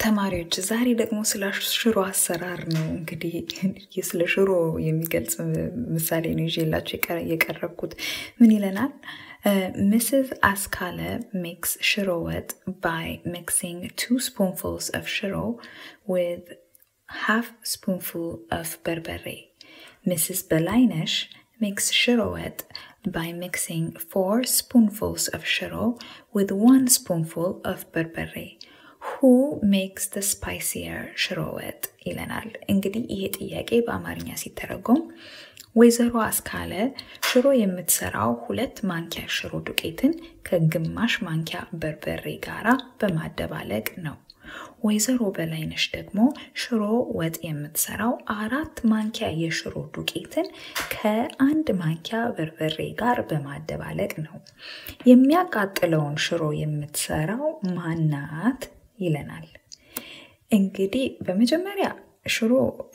ተማሪዎች ዛሬ ደግሞ ስለ ሽሮ አሰራር ነው እንግዲህ ስለ ሽሮ የሚገልጽ ምሳሌ ነው ይዤላችሁ የቀረብኩት። ምን ይለናል? Mrs. Askale makes shiro wet by mixing two spoonfuls of shiro with half spoonful of berbere. Mrs. Belainesh makes shiro wet by mixing four spoonfuls of shiro with one spoonful of berbere. who makes the spicier ሽሮ ወጥ ይለናል። እንግዲህ ይሄ ጥያቄ በአማርኛ ሲተረጎም ወይዘሮ አስካለ ሽሮ የምትሰራው ሁለት ማንኪያ ሽሮ ዱቄትን ከግማሽ ማንኪያ በርበሬ ጋራ በማደባለቅ ነው። ወይዘሮ በላይነሽ ደግሞ ሽሮ ወጥ የምትሰራው አራት ማንኪያ የሽሮ ዱቄትን ከአንድ ማንኪያ በርበሬ ጋር በማደባለቅ ነው። የሚያቃጥለውን ሽሮ የምትሰራው ማናት ይለናል። እንግዲህ በመጀመሪያ ሽሮ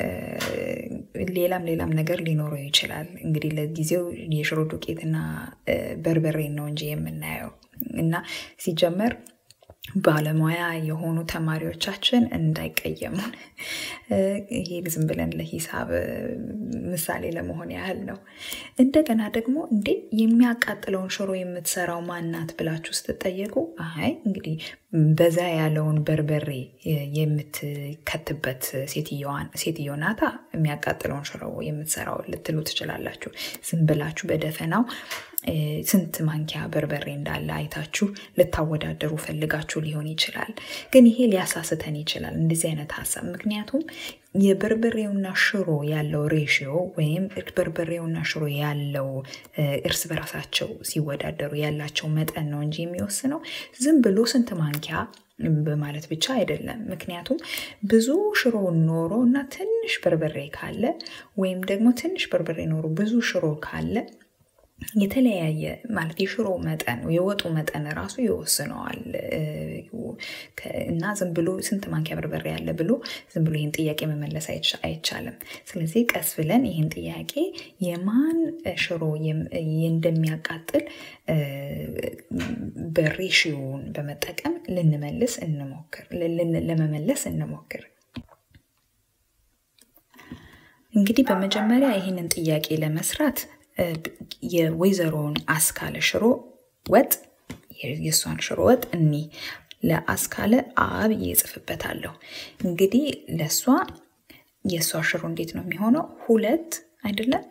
ሌላም ሌላም ነገር ሊኖረው ይችላል። እንግዲህ ለጊዜው የሽሮ ዱቄትና በርበሬ ነው እንጂ የምናየው እና ሲጀመር ባለሙያ የሆኑ ተማሪዎቻችን እንዳይቀየሙን ይሄ ዝም ብለን ለሂሳብ ምሳሌ ለመሆን ያህል ነው። እንደገና ደግሞ እንዴ የሚያቃጥለውን ሽሮ የምትሰራው ማናት ብላችሁ ስትጠየቁ አይ እንግዲህ በዛ ያለውን በርበሬ የምትከትበት ሴትዮ ናታ የሚያቃጥለውን ሽሮ የምትሰራው ልትሉ ትችላላችሁ። ዝም ብላችሁ በደፈናው ስንት ማንኪያ በርበሬ እንዳለ አይታችሁ ልታወዳደሩ ፈልጋችሁ ሊሆን ይችላል። ግን ይሄ ሊያሳስተን ይችላል እንደዚህ አይነት ሀሳብ። ምክንያቱም የበርበሬውና ሽሮ ያለው ሬሽዮ ወይም በርበሬውና ሽሮ ያለው እርስ በራሳቸው ሲወዳደሩ ያላቸው መጠን ነው እንጂ የሚወስነው ዝም ብሎ ስንት ማንኪያ በማለት ብቻ አይደለም። ምክንያቱም ብዙ ሽሮ ኖሮ እና ትንሽ በርበሬ ካለ ወይም ደግሞ ትንሽ በርበሬ ኖሮ ብዙ ሽሮ ካለ የተለያየ ማለት የሽሮ መጠን የወጡ መጠን ራሱ ይወስነዋል እና ዝም ብሎ ስንት ማንኪያ በርበሬ ያለ ብሎ ዝም ብሎ ይህን ጥያቄ መመለስ አይቻልም። ስለዚህ ቀስ ብለን ይህን ጥያቄ የማን ሽሮ እንደሚያቃጥል በሬሽዮውን በመጠቀም ልንመልስ እንሞክር ለመመለስ እንሞክር። እንግዲህ በመጀመሪያ ይህንን ጥያቄ ለመስራት የወይዘሮውን አስካለ ሽሮ ወጥ የእሷን ሽሮ ወጥ እኒ ለአስካለ አብ እጽፍበታለሁ። እንግዲህ ለእሷ የእሷ ሽሮ እንዴት ነው የሚሆነው? ሁለት አይደለም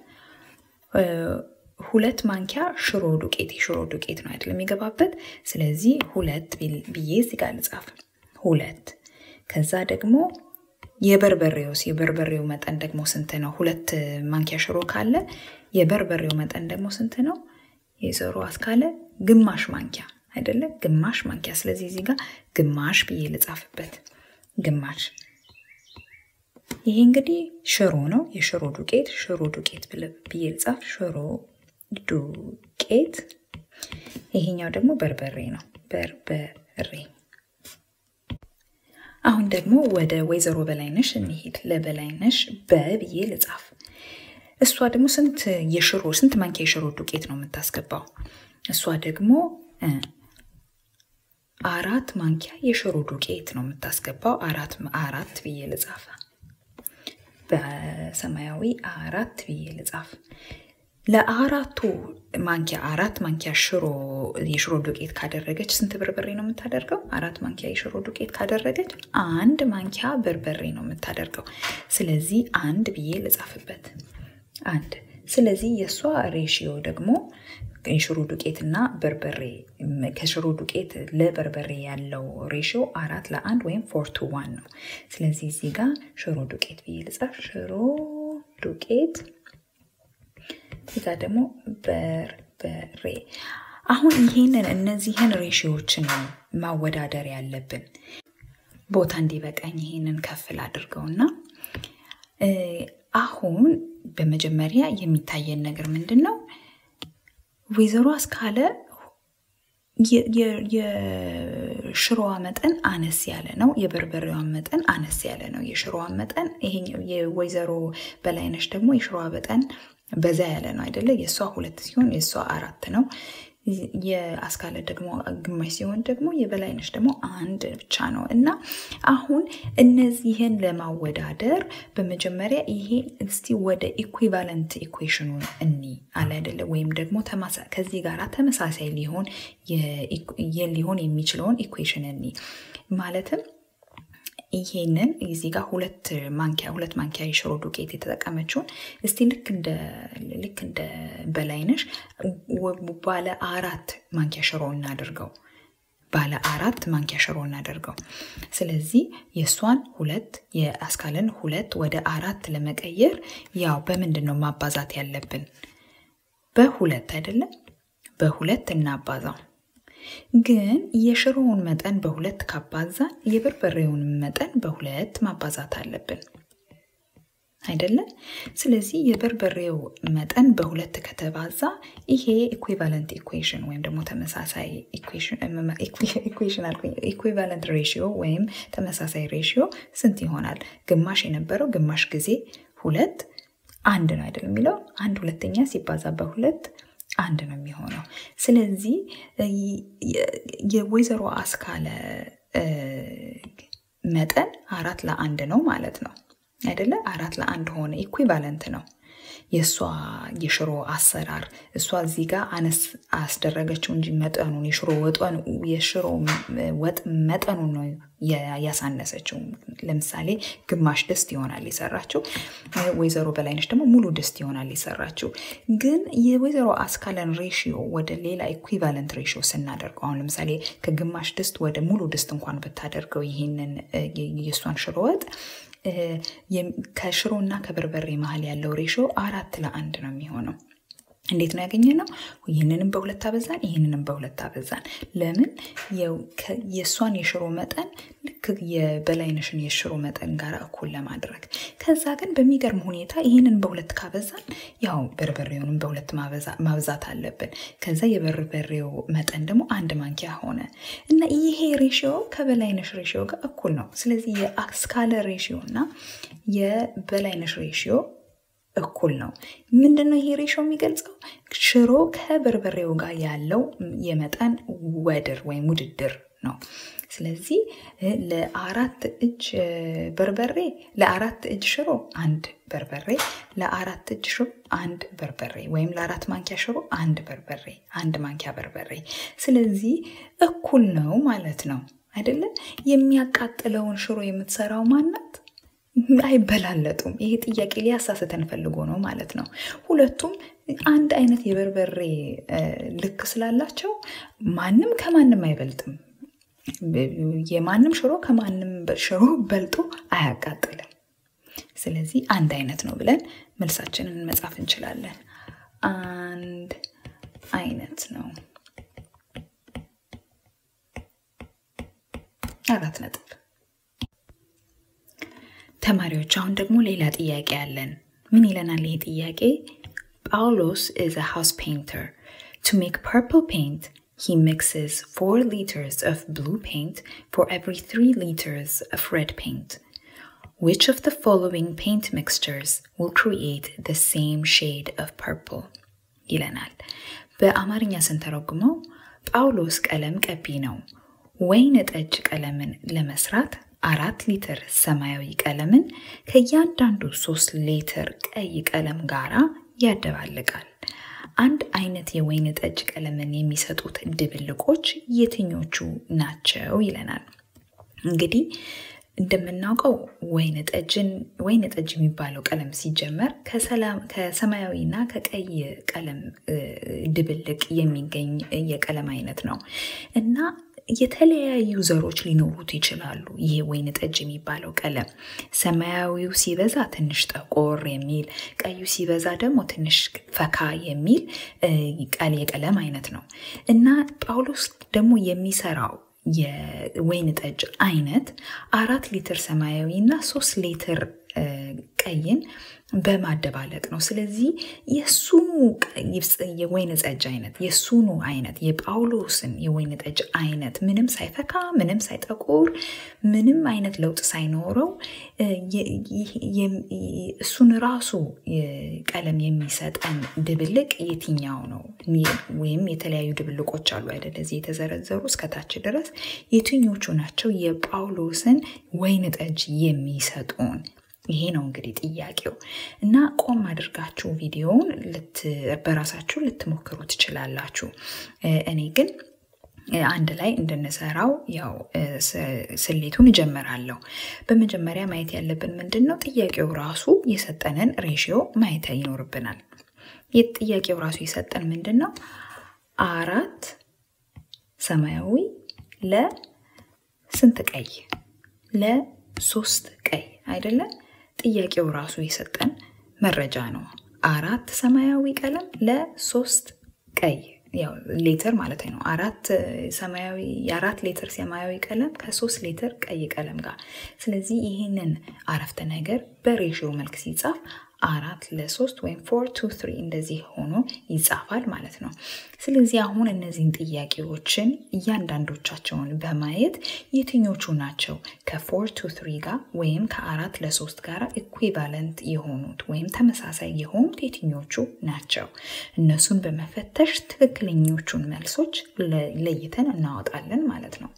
ሁለት ማንኪያ ሽሮ ዱቄት የሽሮ ዱቄት ነው አይደለም የሚገባበት። ስለዚህ ሁለት ብዬ እዚህ ጋር ልጻፍ ሁለት። ከዛ ደግሞ የበርበሬውስ የበርበሬው መጠን ደግሞ ስንት ነው? ሁለት ማንኪያ ሽሮ ካለ የበርበሬው መጠን ደግሞ ስንት ነው? የዘሮ አስካለ ግማሽ ማንኪያ አይደለም? ግማሽ ማንኪያ። ስለዚህ እዚህ ጋር ግማሽ ብዬ ልጻፍበት። ግማሽ። ይሄ እንግዲህ ሽሮ ነው፣ የሽሮ ዱቄት። ሽሮ ዱቄት ብዬ ልጻፍ። ሽሮ ዱቄት። ይሄኛው ደግሞ በርበሬ ነው፣ በርበሬ። አሁን ደግሞ ወደ ወይዘሮ በላይነሽ እንሂድ። ለበላይነሽ በብዬ ልጻፍ። እሷ ደግሞ ስንት የሽሮ ስንት ማንኪያ የሽሮ ዱቄት ነው የምታስገባው? እሷ ደግሞ አራት ማንኪያ የሽሮ ዱቄት ነው የምታስገባው። አራት አራት ብዬ ልጻፍ። በሰማያዊ አራት ብዬ ልጻፍ። ለአራቱ ማንኪያ አራት ማንኪያ ሽሮ የሽሮ ዱቄት ካደረገች ስንት በርበሬ ነው የምታደርገው? አራት ማንኪያ የሽሮ ዱቄት ካደረገች አንድ ማንኪያ በርበሬ ነው የምታደርገው። ስለዚህ አንድ ብዬ ልጻፍበት አንድ። ስለዚህ የእሷ ሬሽዮ ደግሞ የሽሮ ዱቄትና በርበሬ ከሽሮ ዱቄት ለበርበሬ ያለው ሬሽዮ አራት ለአንድ ወይም ፎር ቱ ዋን ነው። ስለዚህ እዚህ ጋር ሽሮ ዱቄት ብዬ ልጻፍ። ሽሮ ዱቄት እዚህ ጋር ደግሞ በርበሬ። አሁን ይህንን እነዚህን ሬሽዮችን ነው ማወዳደር ያለብን። ቦታ እንዲበቃኝ ይህንን ከፍል አድርገውና አሁን በመጀመሪያ የሚታየን ነገር ምንድን ነው? ወይዘሮ አስካለ የሽሮዋ መጠን አነስ ያለ ነው። የበርበሬዋ መጠን አነስ ያለ ነው። የሽሮዋ መጠን ይሄኛው የወይዘሮ በላይነሽ ደግሞ የሽሮዋ መጠን በዛ ያለ ነው አይደለ? የእሷ ሁለት ሲሆን የእሷ አራት ነው። የአስካለ ደግሞ ግማሽ ሲሆን ደግሞ የበላይነሽ ደግሞ አንድ ብቻ ነው እና አሁን እነዚህን ለማወዳደር በመጀመሪያ ይሄ እስቲ ወደ ኢኩቫለንት ኢኩዌሽኑ እኒ አለ አይደለ ወይም ደግሞ ከዚህ ጋር ተመሳሳይ ሊሆን ሊሆን የሚችለውን ኢኩዌሽን እኒ ማለትም ይሄንን እዚህ ጋር ሁለት ማንኪያ ሁለት ማንኪያ የሽሮ ዱቄት የተጠቀመችውን እስቲ ልክ እንደ ልክ እንደ በላይነሽ ባለ አራት ማንኪያ ሽሮ እናደርገው ባለ አራት ማንኪያ ሽሮ እናደርገው። ስለዚህ የእሷን ሁለት የአስካልን ሁለት ወደ አራት ለመቀየር ያው በምንድን ነው ማባዛት ያለብን? በሁለት አይደለም? በሁለት እናባዛው። ግን የሽሮውን መጠን በሁለት ካባዛን የበርበሬውን መጠን በሁለት ማባዛት አለብን አይደለም? ስለዚህ የበርበሬው መጠን በሁለት ከተባዛ ይሄ ኢኩቫለንት ኢኩዌሽን ወይም ደግሞ ተመሳሳይ ኢኩዌሽን አልኩኝ፣ ኢኩቫለንት ሬሽዮ ወይም ተመሳሳይ ሬሽዮ ስንት ይሆናል? ግማሽ የነበረው ግማሽ ጊዜ ሁለት አንድ ነው አይደለም የሚለው አንድ ሁለተኛ ሲባዛ በሁለት አንድ ነው የሚሆነው። ስለዚህ የወይዘሮ አስካለ መጠን አራት ለአንድ ነው ማለት ነው አይደለ? አራት ለአንድ ሆነ፣ ኢኩቫለንት ነው። የእሷ የሽሮ አሰራር እሷ እዚህ ጋር አነስ አስደረገችው እንጂ መጠኑን የሽሮ ወጠን የሽሮ ወጥ መጠኑን ነው ያሳነሰችው። ለምሳሌ ግማሽ ድስት ይሆናል የሰራችው፣ ወይዘሮ በላይነች ደግሞ ሙሉ ድስት ይሆናል የሰራችው። ግን የወይዘሮ አስካለን ሬሽዮ ወደ ሌላ ኢኩቫለንት ሬሽዮ ስናደርገው አሁን ለምሳሌ ከግማሽ ድስት ወደ ሙሉ ድስት እንኳን ብታደርገው ይህንን የእሷን ሽሮ ወጥ ከሽሮ እና ከበርበሬ መሀል ያለው ሬሾ አራት ለአንድ ነው የሚሆነው። እንዴት ነው ያገኘ ነው? ይህንንም በሁለት አበዛን፣ ይህንንም በሁለት አበዛን። ለምን? የእሷን የሽሮ መጠን ልክ የበላይነሽን የሽሮ መጠን ጋር እኩል ለማድረግ። ከዛ ግን በሚገርም ሁኔታ ይህንን በሁለት ካበዛን ያው በርበሬውንም በሁለት ማብዛት አለብን። ከዛ የበርበሬው መጠን ደግሞ አንድ ማንኪያ ሆነ እና ይሄ ሬሽዮ ከበላይነሽ ሬሽዮ ጋር እኩል ነው። ስለዚህ የአስካለ ሬሽዮ እና የበላይነሽ ሬሽዮ እኩል ነው። ምንድን ነው ይሄ ሬሾ የሚገልጸው? ሽሮ ከበርበሬው ጋር ያለው የመጠን ወድር ወይም ውድድር ነው። ስለዚህ ለአራት እጅ በርበሬ ለአራት እጅ ሽሮ አንድ በርበሬ፣ ለአራት እጅ ሽሮ አንድ በርበሬ ወይም ለአራት ማንኪያ ሽሮ አንድ በርበሬ፣ አንድ ማንኪያ በርበሬ። ስለዚህ እኩል ነው ማለት ነው አይደለም? የሚያቃጥለውን ሽሮ የምትሰራው ማናት? አይበላለጡም። ይሄ ጥያቄ ሊያሳስተን ፈልጎ ነው ማለት ነው። ሁለቱም አንድ አይነት የበርበሬ ልክ ስላላቸው ማንም ከማንም አይበልጥም። የማንም ሽሮ ከማንም ሽሮ በልጦ አያቃጥልም። ስለዚህ አንድ አይነት ነው ብለን መልሳችንን መጻፍ እንችላለን። አንድ አይነት ነው። አራት ነጥብ። ተማሪዎች አሁን ደግሞ ሌላ ጥያቄ አለን። ምን ይለናል ይሄ ጥያቄ? ጳውሎስ is a house painter. To make purple paint, he mixes 4 liters of blue paint for every 3 liters of red paint. Which of the following paint mixtures will create the same shade of purple? ይለናል። በአማርኛ ስንተረጉመው ጳውሎስ ቀለም ቀቢ ነው። ወይን ጠጅ ቀለምን ለመስራት አራት ሊትር ሰማያዊ ቀለምን ከእያንዳንዱ ሶስት ሊትር ቀይ ቀለም ጋራ ያደባልቃል። አንድ አይነት የወይን ጠጅ ቀለምን የሚሰጡት ድብልቆች የትኞቹ ናቸው ይለናል። እንግዲህ እንደምናውቀው ወይን ጠጅን ወይን ጠጅ የሚባለው ቀለም ሲጀመር ከሰማያዊና ከቀይ ቀለም ድብልቅ የሚገኝ የቀለም አይነት ነው እና የተለያዩ ዘሮች ሊኖሩት ይችላሉ። ይሄ ወይን ጠጅ የሚባለው ቀለም ሰማያዊው ሲበዛ ትንሽ ጠቆር የሚል፣ ቀዩ ሲበዛ ደግሞ ትንሽ ፈካ የሚል የቀለም አይነት ነው እና ጳውሎስ ደግሞ የሚሰራው የወይን ጠጅ አይነት አራት ሊትር ሰማያዊ እና ሶስት ሊትር ቀይን በማደባለቅ ነው። ስለዚህ የእሱኑ የወይን ጠጅ አይነት የእሱኑ አይነት የጳውሎስን የወይን ጠጅ አይነት ምንም ሳይፈካ ምንም ሳይጠቁር ምንም አይነት ለውጥ ሳይኖረው እሱን ራሱ ቀለም የሚሰጠን ድብልቅ የትኛው ነው? ወይም የተለያዩ ድብልቆች አሉ አይደለ? እዚህ የተዘረዘሩ እስከታች ድረስ የትኞቹ ናቸው የጳውሎስን ወይን ጠጅ የሚሰጡን? ይሄ ነው እንግዲህ ጥያቄው እና ቆም አድርጋችሁ ቪዲዮውን በራሳችሁ ልትሞክሩ ትችላላችሁ። እኔ ግን አንድ ላይ እንድንሰራው ያው ስሌቱን እጀምራለሁ። በመጀመሪያ ማየት ያለብን ምንድን ነው? ጥያቄው ራሱ የሰጠንን ሬሽዮ ማየት ይኖርብናል። ጥያቄው ራሱ የሰጠን ምንድን ነው? አራት ሰማያዊ ለስንት ቀይ? ለሶስት ቀይ አይደለም? ጥያቄው ራሱ የሰጠን መረጃ ነው። አራት ሰማያዊ ቀለም ለሶስት ቀይ ያው ሌትር ማለት ነው። አራት ሰማያዊ የአራት ሌትር ሰማያዊ ቀለም ከሶስት ሌትር ቀይ ቀለም ጋር። ስለዚህ ይህንን አረፍተ ነገር በሬሽዮ መልክ ሲጻፍ አራት ለሶስት ወይም ፎር ቱ ትሪ እንደዚህ ሆኖ ይጻፋል ማለት ነው። ስለዚህ አሁን እነዚህን ጥያቄዎችን እያንዳንዶቻቸውን በማየት የትኞቹ ናቸው ከፎር ቱ ትሪ ጋር ወይም ከአራት ለሶስት ጋር ኢኩቫለንት የሆኑት ወይም ተመሳሳይ የሆኑት የትኞቹ ናቸው? እነሱን በመፈተሽ ትክክለኞቹን መልሶች ለይተን እናወጣለን ማለት ነው።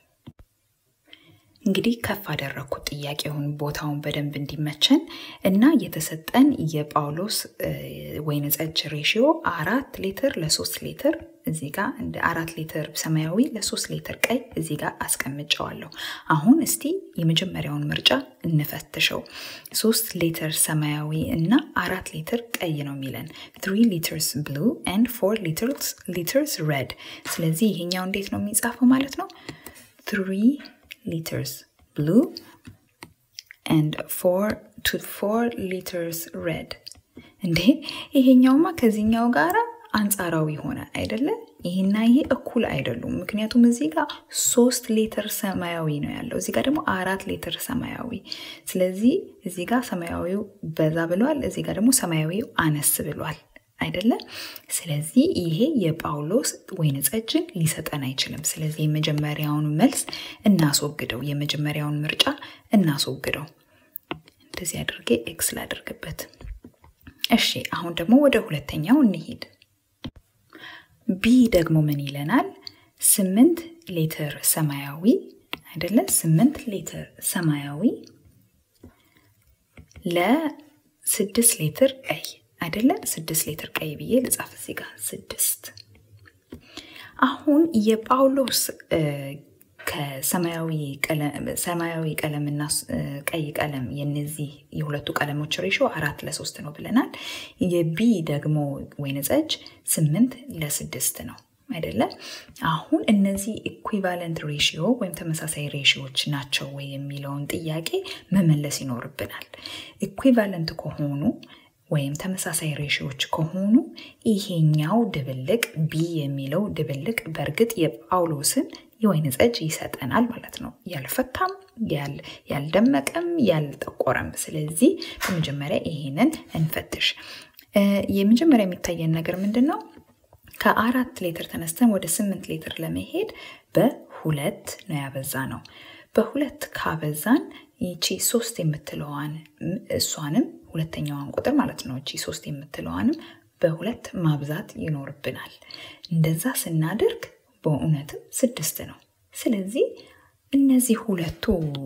እንግዲህ ከፍ አደረግኩት ጥያቄውን ቦታውን በደንብ እንዲመቸን እና የተሰጠን የጳውሎስ ወይን ጠጅ ሬሽዮ አራት ሊትር ለሶስት ሊትር እዚህ ጋር እንደ አራት ሊትር ሰማያዊ ለሶስት ሊትር ቀይ እዚህ ጋር አስቀምጨዋለሁ። አሁን እስቲ የመጀመሪያውን ምርጫ እንፈትሸው። ሶስት ሊትር ሰማያዊ እና አራት ሊትር ቀይ ነው የሚለን ትሪ ሊትርስ ብሉ ኤንድ ፎር ሊትርስ ሬድ። ስለዚህ ይሄኛው እንዴት ነው የሚጻፈው ማለት ነው ትሪ liters blue and four to four liters red እንዴ ይሄኛውማ ከዚህኛው ጋር አንጻራዊ ሆነ አይደለ? ይህና ይሄ እኩል አይደሉም። ምክንያቱም እዚህ ጋር ሶስት ሊትር ሰማያዊ ነው ያለው፣ እዚህ ጋር ደግሞ አራት ሊትር ሰማያዊ። ስለዚህ እዚህ ጋር ሰማያዊው በዛ ብሏል፣ እዚህ ጋር ደግሞ ሰማያዊው አነስ ብሏል አይደለም። ስለዚህ ይሄ የጳውሎስ ወይን ጠጅን ሊሰጠን አይችልም። ስለዚህ የመጀመሪያውን መልስ እናስወግደው፣ የመጀመሪያውን ምርጫ እናስወግደው። እንደዚህ አድርጌ ኤክስ ላድርግበት። እሺ፣ አሁን ደግሞ ወደ ሁለተኛው እንሂድ። ቢ ደግሞ ምን ይለናል? ስምንት ሊትር ሰማያዊ አይደለ? ስምንት ሊትር ሰማያዊ ለስድስት ሊትር ቀይ አይደለ? ስድስት ሊትር ቀይ ብዬ ልጻፍ እዚህ ጋር ስድስት። አሁን የጳውሎስ ከሰማያዊ ቀለምና ቀይ ቀለም የነዚህ የሁለቱ ቀለሞች ሬሾ አራት ለሶስት ነው ብለናል። የቢ ደግሞ ወይን ጠጅ ስምንት ለስድስት ነው አይደለም። አሁን እነዚህ ኢኩቫለንት ሬሽዮ ወይም ተመሳሳይ ሬሽዮች ናቸው ወይ የሚለውን ጥያቄ መመለስ ይኖርብናል። ኢኩቫለንት ከሆኑ ወይም ተመሳሳይ ሬሽዮች ከሆኑ ይሄኛው ድብልቅ ቢ የሚለው ድብልቅ በእርግጥ የጳውሎስን የወይን ጠጅ ይሰጠናል ማለት ነው። ያልፈካም፣ ያልደመቀም፣ ያልጠቆረም። ስለዚህ በመጀመሪያ ይሄንን እንፈትሽ። የመጀመሪያ የሚታየን ነገር ምንድን ነው? ከአራት ሌትር ተነስተን ወደ ስምንት ሌትር ለመሄድ በሁለት ነው ያበዛ ነው። በሁለት ካበዛን ይቺ ሶስት የምትለዋን እሷንም ሁለተኛዋን ቁጥር ማለት ነው። እቺ ሶስት የምትለዋንም በሁለት ማብዛት ይኖርብናል። እንደዛ ስናደርግ በእውነትም ስድስት ነው። ስለዚህ እነዚህ ሁለቱ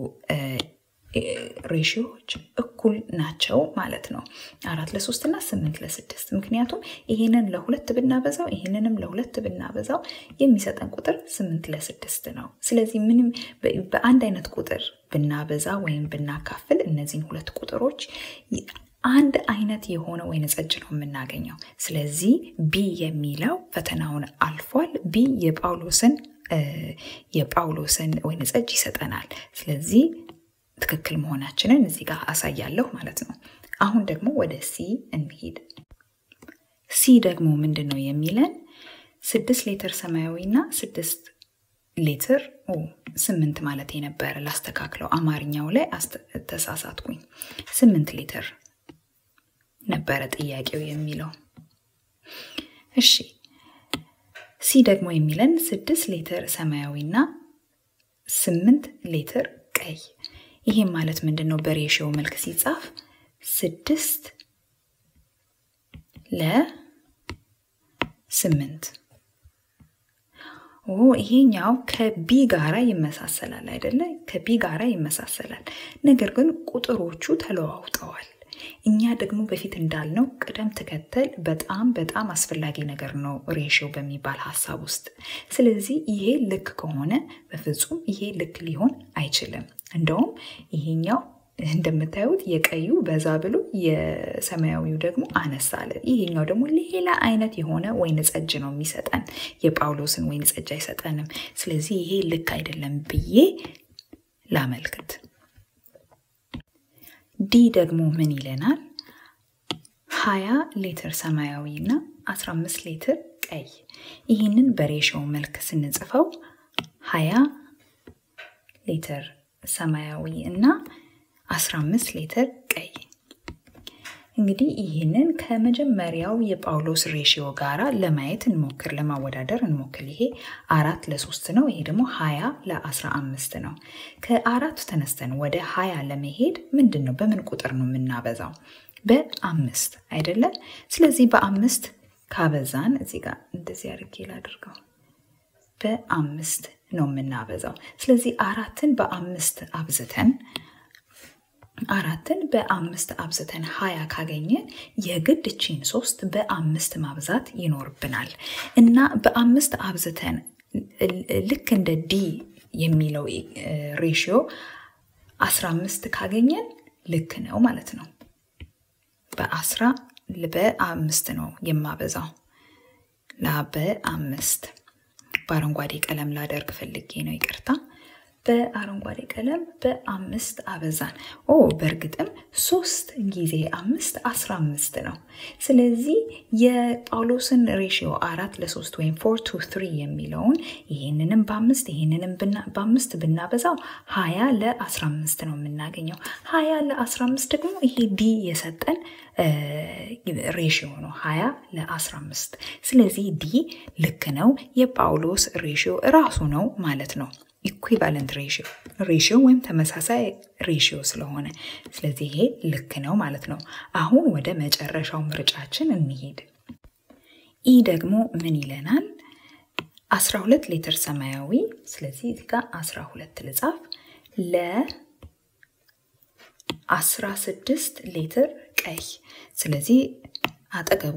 ሬሽዮዎች እኩል ናቸው ማለት ነው። አራት ለሶስት እና ስምንት ለስድስት ምክንያቱም ይሄንን ለሁለት ብናበዛው ይሄንንም ለሁለት ብናበዛው የሚሰጠን ቁጥር ስምንት ለስድስት ነው። ስለዚህ ምንም በአንድ አይነት ቁጥር ብናበዛ ወይም ብናካፍል እነዚህን ሁለት ቁጥሮች አንድ አይነት የሆነ ወይን ጠጅ ነው የምናገኘው። ስለዚህ ቢ የሚለው ፈተናውን አልፏል። ቢ የጳውሎስን የጳውሎስን ወይን ጠጅ ይሰጠናል። ስለዚህ ትክክል መሆናችንን እዚህ ጋር አሳያለሁ ማለት ነው። አሁን ደግሞ ወደ ሲ እንሂድ። ሲ ደግሞ ምንድን ነው የሚለን? ስድስት ሊትር ሰማያዊና ስድስት ሊትር ስምንት ማለት የነበረ ላስተካክለው፣ አማርኛው ላይ ተሳሳትኩኝ። ስምንት ሊትር ነበረ ጥያቄው የሚለው። እሺ ሲ ደግሞ የሚለን ስድስት ሊትር ሰማያዊና ስምንት ሊትር ቀይ። ይሄም ማለት ምንድን ነው? በሬሽዮ መልክ ሲጻፍ ስድስት ለስምንት ኦ ይሄኛው ከቢ ጋራ ይመሳሰላል አይደለ? ከቢ ጋራ ይመሳሰላል። ነገር ግን ቁጥሮቹ ተለዋውጠዋል። እኛ ደግሞ በፊት እንዳልነው ቅደም ተከተል በጣም በጣም አስፈላጊ ነገር ነው ሬሽዮ በሚባል ሀሳብ ውስጥ። ስለዚህ ይሄ ልክ ከሆነ በፍጹም ይሄ ልክ ሊሆን አይችልም። እንደውም ይሄኛው እንደምታዩት የቀዩ በዛ ብሎ የሰማያዊው ደግሞ አነስ አለ። ይሄኛው ደግሞ ሌላ አይነት የሆነ ወይን ጠጅ ነው የሚሰጠን። የጳውሎስን ወይን ጠጅ አይሰጠንም። ስለዚህ ይሄ ልክ አይደለም ብዬ ላመልክት። ዲ ደግሞ ምን ይለናል? ሀያ ሊትር ሰማያዊ እና 15 ሊትር ቀይ። ይህንን በሬሽዮ መልክ ስንጽፈው ሀያ ሊትር ሰማያዊ እና 15 ሊትር ቀይ። እንግዲህ ይህንን ከመጀመሪያው የጳውሎስ ሬሽዮ ጋራ ለማየት እንሞክር፣ ለማወዳደር እንሞክር። ይሄ አራት ለሶስት ነው። ይሄ ደግሞ ሀያ ለአስራ አምስት ነው። ከአራት ተነስተን ወደ ሀያ ለመሄድ ምንድን ነው በምን ቁጥር ነው የምናበዛው? በአምስት አይደለ? ስለዚህ በአምስት ካበዛን እዚህ ጋር እንደዚህ አድርጌ ላድርገው። በአምስት ነው የምናበዛው። ስለዚህ አራትን በአምስት አብዝተን አራትን በአምስት አብዝተን ሀያ ካገኘን የግድ እቺን ሶስት በአምስት ማብዛት ይኖርብናል እና በአምስት አብዝተን ልክ እንደ ዲ የሚለው ሬሽዮ አስራ አምስት ካገኘን ልክ ነው ማለት ነው። በአስራ በአምስት ነው የማበዛው ላ በአምስት በአረንጓዴ ቀለም ላደርግ ፈልጌ ነው ይቅርታ። በአረንጓዴ ቀለም በአምስት አበዛን። ኦ በእርግጥም ሶስት ጊዜ አምስት አስራ አምስት ነው። ስለዚህ የጳውሎስን ሬሽዮ አራት ለሶስት ወይም ፎር ቱ ትሪ የሚለውን ይህንንም በአምስት ይህንንም በአምስት ብናበዛው ሀያ ለአስራ አምስት ነው የምናገኘው። ሀያ ለአስራ አምስት ደግሞ ይሄ ዲ የሰጠን ሬሽዮ ነው ሀያ ለአስራ አምስት ስለዚህ ዲ ልክ ነው። የጳውሎስ ሬሽዮ እራሱ ነው ማለት ነው። ኢኩቫለንት ሬሽዮ ሬሽዮ ወይም ተመሳሳይ ሬሽዮ ስለሆነ ስለዚህ ይሄ ልክ ነው ማለት ነው። አሁን ወደ መጨረሻው ምርጫችን እንሄድ። ኢ ደግሞ ምን ይለናል? 12 ሊትር ሰማያዊ ስለዚህ እዚህ ጋር 12 ልጻፍ ለ 16 ሊትር ቀይ ስለዚህ አጠገቡ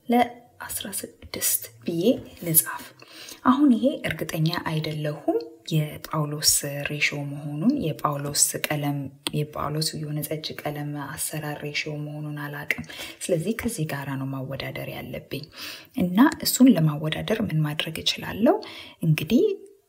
ለ16 ብዬ ልጻፍ። አሁን ይሄ እርግጠኛ አይደለሁም የጳውሎስ ሬሾ መሆኑን የጳውሎስ ቀለም የጳውሎስ የሆነ ጠጅ ቀለም አሰራር ሬሾ መሆኑን አላቅም። ስለዚህ ከዚህ ጋራ ነው ማወዳደር ያለብኝ እና እሱን ለማወዳደር ምን ማድረግ እችላለሁ? እንግዲህ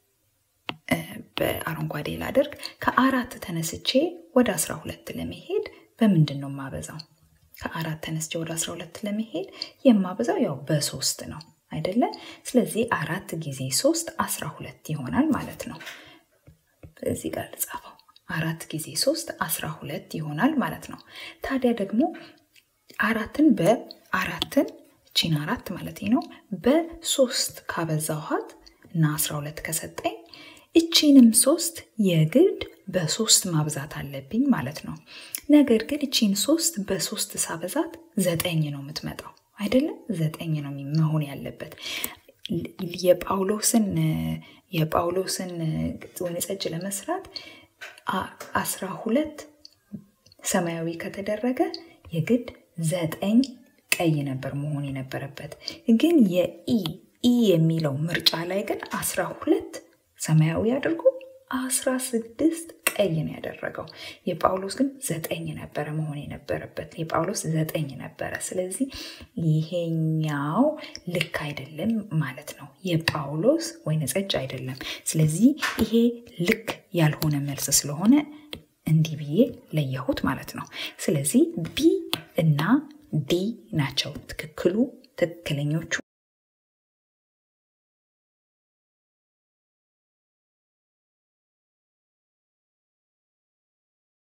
በአረንጓዴ ላደርግ ከአራት ተነስቼ ወደ አስራ ሁለት ለመሄድ በምንድን ነው የማበዛው? ከአራት ተነስቼ ወደ አስራ ሁለት ለመሄድ የማበዛው ያው በሶስት ነው አይደለ? ስለዚህ አራት ጊዜ ሶስት አስራ ሁለት ይሆናል ማለት ነው። እዚህ ጋር ልጻፈው። አራት ጊዜ ሶስት አስራ ሁለት ይሆናል ማለት ነው። ታዲያ ደግሞ አራትን በአራትን እቺን አራት ማለት ነው በሶስት ካበዛኋት እና አስራ ሁለት ከሰጠኝ እቺንም ሶስት የግድ በሶስት ማብዛት አለብኝ ማለት ነው። ነገር ግን እቺን ሶስት በሶስት ሳበዛት ዘጠኝ ነው የምትመጣው አይደለም? ዘጠኝ ነው መሆን ያለበት። የጳውሎስን የጳውሎስን ወይን ጠጅ ለመስራት አስራ ሁለት ሰማያዊ ከተደረገ የግድ ዘጠኝ ቀይ ነበር መሆን የነበረበት። ግን የኢ ኢ የሚለው ምርጫ ላይ ግን አስራ ሁለት ሰማያዊ አድርጎ አስራ ስድስት ቀይ ነው ያደረገው። የጳውሎስ ግን ዘጠኝ ነበረ መሆን የነበረበት። የጳውሎስ ዘጠኝ ነበረ። ስለዚህ ይሄኛው ልክ አይደለም ማለት ነው። የጳውሎስ ወይን ጠጅ አይደለም። ስለዚህ ይሄ ልክ ያልሆነ መልስ ስለሆነ እንዲህ ብዬ ለየሁት ማለት ነው። ስለዚህ ቢ እና ዲ ናቸው ትክክሉ ትክክለኞቹ